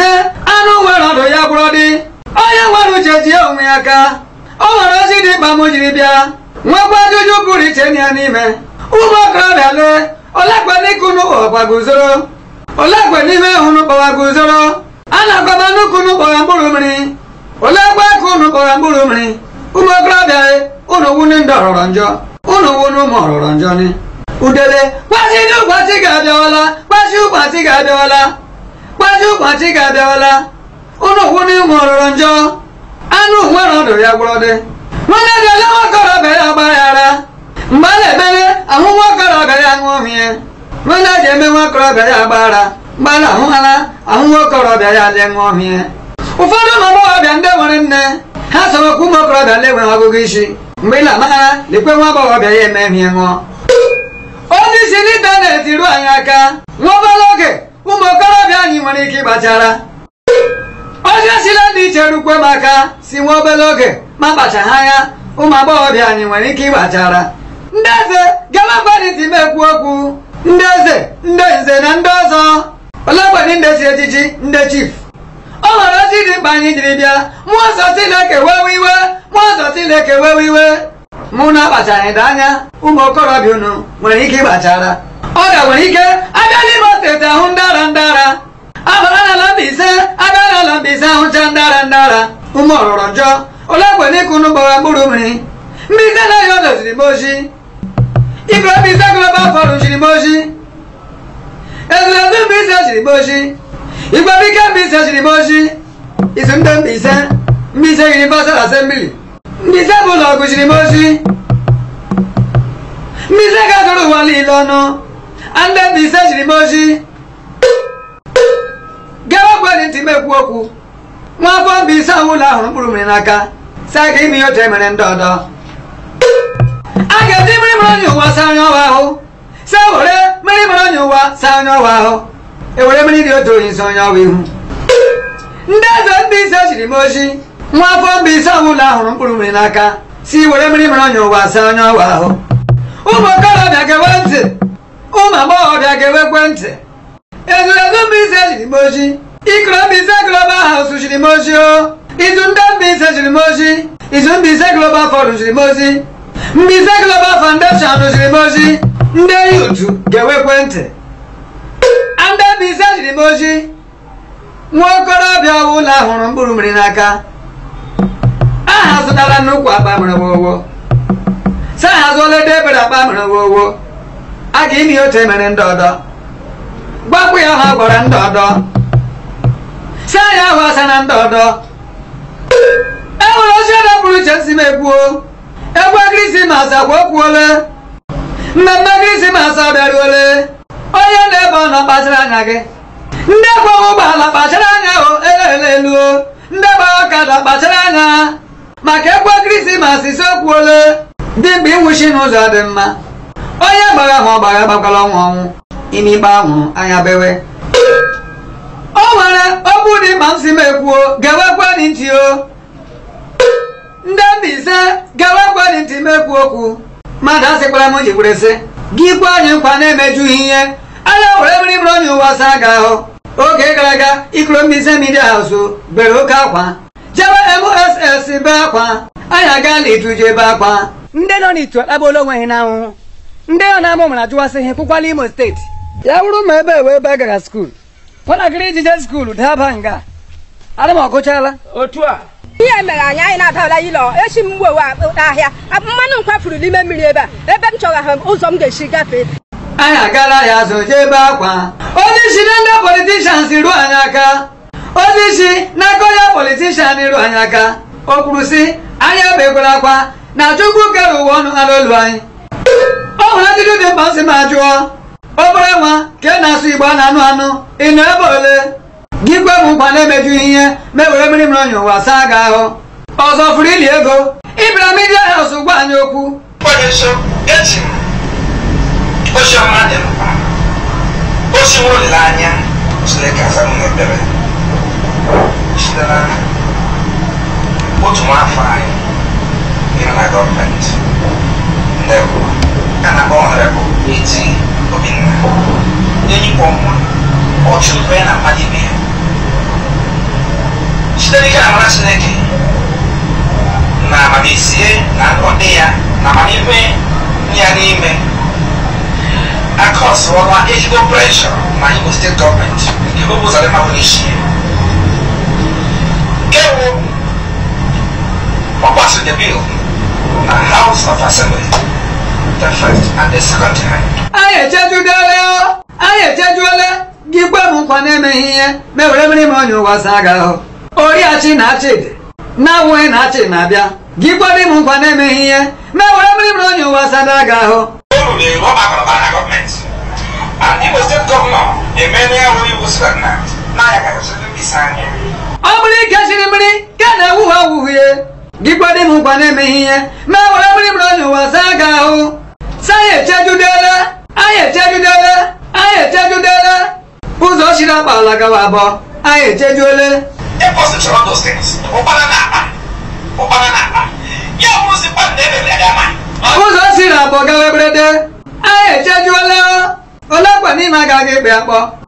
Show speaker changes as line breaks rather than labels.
Mbaise anụ nwere ọdụ ya gwụrụ dị onye nwere uche ji onwe ya aka o nwere ozi dị mkpa m jiri bịa nwekwa ajụjụ pụrụ iche na ya n'ime ụmụ okorobịa lee olekwe n'ike unu kpọwakwa guzoro olekwe n'ime unu kpọwa guzoro a na-agwaba nnukwu unu kpọwa mkpụrụ mmiri olekwe ka unu kpọwa mkpụrụ mmiri ụmụ okorobịa unu wunu ndị ọrọrọ njọ unu wunu ụmụ ọrọrọ njọ ni udele gbazi ndị ụbọchị ga-abịawala gbazi ụbọchị ga-abịawala gbazi ụbọchị ga-abịawala unu wunu ụmụ ọrọrọ njọ anụ nwere ọdụ ya gwụrụ dị nwanne dị ole nwakorobịa ya gbaghara mgbe a na-emere ahụ nwakorobịa ya ṅụọ mmiri nwanne ji eme nwakorobịa ya gbaghara mgbe a na-ahụ hara ahụ nwakorobịa ya lee ṅụọ mmiri ụfọdụ ụmụ agbọghọbịa ndị nwere nne ha sorokwa ụmụ okorobịa na-enweghị ọgụgụ isi mgbe ị na-amaghara lekwe nwa agbọghọbịa ya eme ihe ṅụọ onye isi n'ịntanetị ruo anyị aka nwa obere oge ụmụ okorobịa anyị nwere ike ịgbachara onye sila ndị iche rukwe m aka si nwa obere oge ma kpachaghị anya ụmụ agbọghọbịa anyị nwere ike ịgbachara ndị eze gawakwanịtị m ekwu okwu ndị eze ndị nze na ndị ọzọ olegbedị ndị chi echichi ndị chief ọ nwere ozi dị mkpa anyị jiri bịa mmụọ nsọ Chineke wewe iwe mmụọ nsọ Chineke wewe iwe mụ na-akpachaghị anya ụmụ okorobịa unu nwere ike ịgbachara ọ ga nwere ike abịa n'Imo steeti ahụ ndara ndara abara n'ala Mbaise abịa n'ala Mbaise ahụcha ndara ndara ụmụ ọrọrọ njọ ole kwe n'ịkụ unu gbawa mkpụrụ mmiri Mbaise na ya doziri m ozi igwe Mbaise global forum ziri m ozi ezulezu Mbaise ziri m ozi igwe bike Mbaise ziri m ozi izu ndị Mbaise Mbaise Universal Assembly Mbaise bụ ụlọ ọgụ ziri m ozi Mbaise ga-agụrụ ụwa niile ọnụ ndị Mbaise ziri m ozi gawakwadị ntị m ekwu okwu nwa afọ Mbaise ahụ ụlọ ahụrụ mkpụrụ mmiri n'aka saa ka ime ihe otu emere ndị ọdọ a ga-eji mmiri mara onye ụwa saa onye ọwa ahụ saa were mmiri mara onye ụwa saa onye ọwa ahụ ewere mmiri dị otu onye isi onye ọwa ihu ndị eze Mbaise ziri m ozi nwa afọ Mbaise ahụ ụlọ ahụrụ mkpụrụ mmiri n'aka si were mmiri mara onye ụwa saa onye ọwa ahụ ụmụ okorobịa ga-ewe ntị ụmụ agbọghọbịa ga-ewekwe ntị ezulezu Mbaise ziri m ozi ikoro Mbaise global house ziri m ozi o izu ndị Mbaise ziri m ozi izu Mbaise global forum ziri m ozi Mbaise global foundation ziri m ozi ndị yutu ga-ewekwe ntị ndị Mbaise ziri m ozi nwa okorobịa ọbụla hụrụ mkpụrụ mmiri n'aka aha zụtara nnukwu akpa mere wowo sa hazụola ede ebere akpa mere wowo a ga ime otu emere ndị ọdọ gwakwu ya ha gwara ndị ọdọ si anya ahụ asa na ndị ọdọ e nwere ozi ọdọ pụrụ iche si m ekwuo egwu krismas agwa okwuole mmemme krismas abịaruole onye na-ebe ọ nọ kpachara anya gị ndị gbawa ụgbọala kpachara anya o elele eluo ndị gbara ọkada kpachara anya maka egwu krismas isi okwuole dị mgbe ịnwụchi n'ụzọ dị mma onye gbara ahụ ọgbara gbakwala ọnwụ ọnwụ ime ikpe ahụ anya bewe o nwere okwu dị mkpa m si m ekwuo gewekwe dị ntị o ndị Mbaise gewekwe dị ntị m ekwu okwu mmadụ asịkwara m ji were sị gị kwe anyị nkwa na-emejughị ihe anya were mmiri bụrụ onye ụwa saa ga ahụ oge gara aga ikoro Mbaise Media House bere oke akwa jebe MSS be akwa anyị agaala ituje ebe akwa ndị nọ n'itu akpagbuola onwe ha n'ahụhụ ndị ọ na-amụ mara jụwasị ihe pụkwala Imo steeti ya bụrụ ma ebe wee ebe gara skuul nwatakịrị ijije skuul daba nga ana m ọgụchala
otu a
ihe mere anyị anyị na-adala ịlọ echi m gwewe ahịa mmanụ m kwafuru n'ime mmiri ebe a ebe m chọgara ụzọ m ga-esi gafee
anyị agala ya azụ jee ebe akwa onye isi na ndị politishans ruo anyị aka onye isi n'aka onye politishan ruo anyị aka o kwuru sị anyị ebekwara akwa na chukwu kere ụwa ọnụ ha n'olu anyị ọ hụrụ ajụjụ dị mkpa nsị ma jụọ obere nwa ka ị na-asụ igbo a na-anụ anụ ị nọ ebe ole gị kwe m nkwa na-emejughị ihe ma ewere mmiri mmiri onye ụwa saa gị ahụ ọzọ furu ili ego ịbịara midia haus gwa anyị okwu
Onye nso eji m ozi ọma dị mkpa ozi nwe olileanya Chineke aza m n'ekpere site na otu nwaafọ anyị nọ na gọọmenti ndewo a na-akpọ ọnọrebụ eti obinna enyikwa ọnwa ọ chụrụ ya na mmadụ ibe ya site n'ike na amara chineke na amamisie na ọdị ya na amamihe ya n'ime akọsụọla ezigbo preshọ na imo steeti gọọmenti nke bụ ụzọ dị mma bụ n'isi ewu ọgbaso the bill na house of assembly the first and the second time
anyị echejudele anyị echejuole gị kwe m nkwa na-emeghị ihe mewere mmiri m onye ụwa saa ga ahụ oriachi na achịdị na-awụghị na achị na-abịa gị kwere m nkwa na-emeghị ihe mewere mmiri m onye ụwa sada ga ahụ
olu na-eru ọgbakọrọba na gọọmenti and imo steeti gọvanọ emela ya wụ iwu stagnant na ya karịsịrị mbisa anya
ọ bụrụ ike chiri mmiri ka na-ewughị awụghie gị kwere m nkwa na-emeghị ihe mewere mmiri m onye ụwa saa ga ahụ sa anyị echejudele anyị echejudele anyị echejudele ụzọ chiri akpala gawa abụọ anyị echejuole
ịkwụsị chọrọ those things ụkpara na akpa ụkpara na akpa ya bụrụzi mmadụ na-ebere ya ama
ụzọ si na abụọ gawa eberede anyị echejuola ole kwa n'ime agaghị ekpe akpọ